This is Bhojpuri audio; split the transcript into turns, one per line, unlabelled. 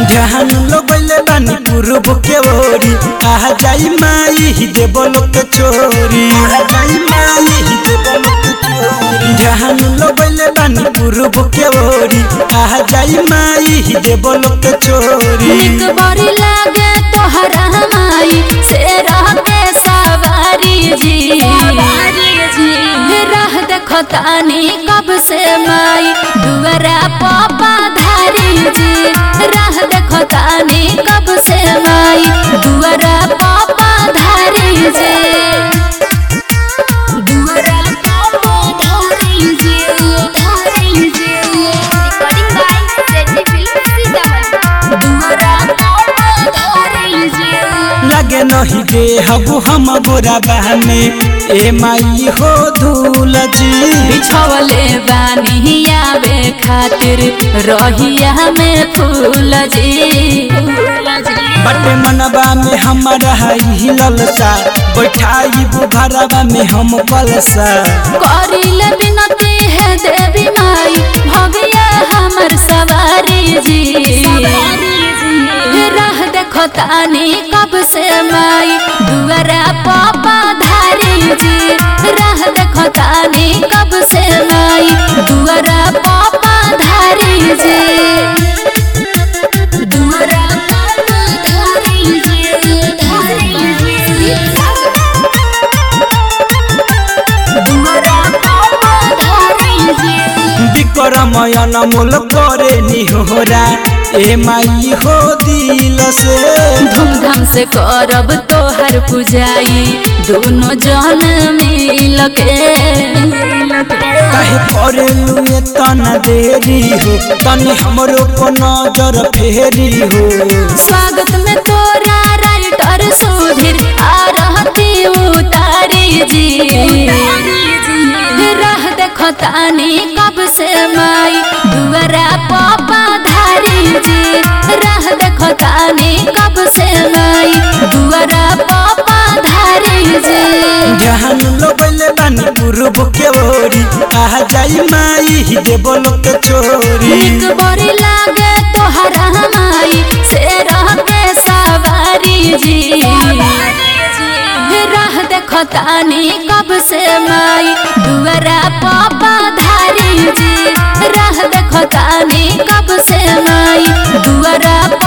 जहान लगैले बानी पूर्व के ओरी आ जाई माई ही देव लोक छोरी आ जाई माई ही देव लोक छोरी जहान लगैले बानी पूर्व के ओरी आ जाई माई ही देव लोक छोरी
निक बड़ी लागे तोहरा माई से रह के सवारी जी राह देखो तानी कब से माई दुआरा पापा धारी जी राह देखो तानी कब से माई दुआरा पापा धारी जी दुआरा पापा धारी जी धारी जी
recording by JD film Sitamarhi
दुआरा पापा धारी जी
लगे नहीं दे हबु हम गोरा बहने ए माई हो धूल जी
बिछवले बानी आवे खातिर रहिया में फूल जी
बटे मनबा में हमारा ही ललसा बैठाई घरबा में हम कलसा
करिल बिनती है देवी माई भगिया हमर सवारी जी राह देखो तानी कब से माई दुआरा पापा धारी जी राह देखो तानी कब से माई दुआरा पापा धारी जी दुआरा पापा धारी जी धारी जी दुआरा पापा धारी जी
विक्रमयन मोल करे निहोरा ए माई हो दिल से
धूमधाम से करब तोहर पुजाई दोनों जन मिल के
कहे करे लुए तना देरी हो तनी हमरो को नजर फेरी हो
स्वागत में तोरा राइटर सुधीर आ रहती उतारी जी राह देखो तानी कब से माई दुआरा पापा धारी जी राह देखो तानी कब से माई दुआरा पापा धारी जी
जहान लगैले बानी पूर्व के ओरी आ जाई माई ही देव लोक छोरी
निक बड़ी लागे तोहरा माई से रह के सवारी जी राह देखो तानी कब से माई दुआरा पापा धारी जी राह देखो तानी कब से माई दुआरा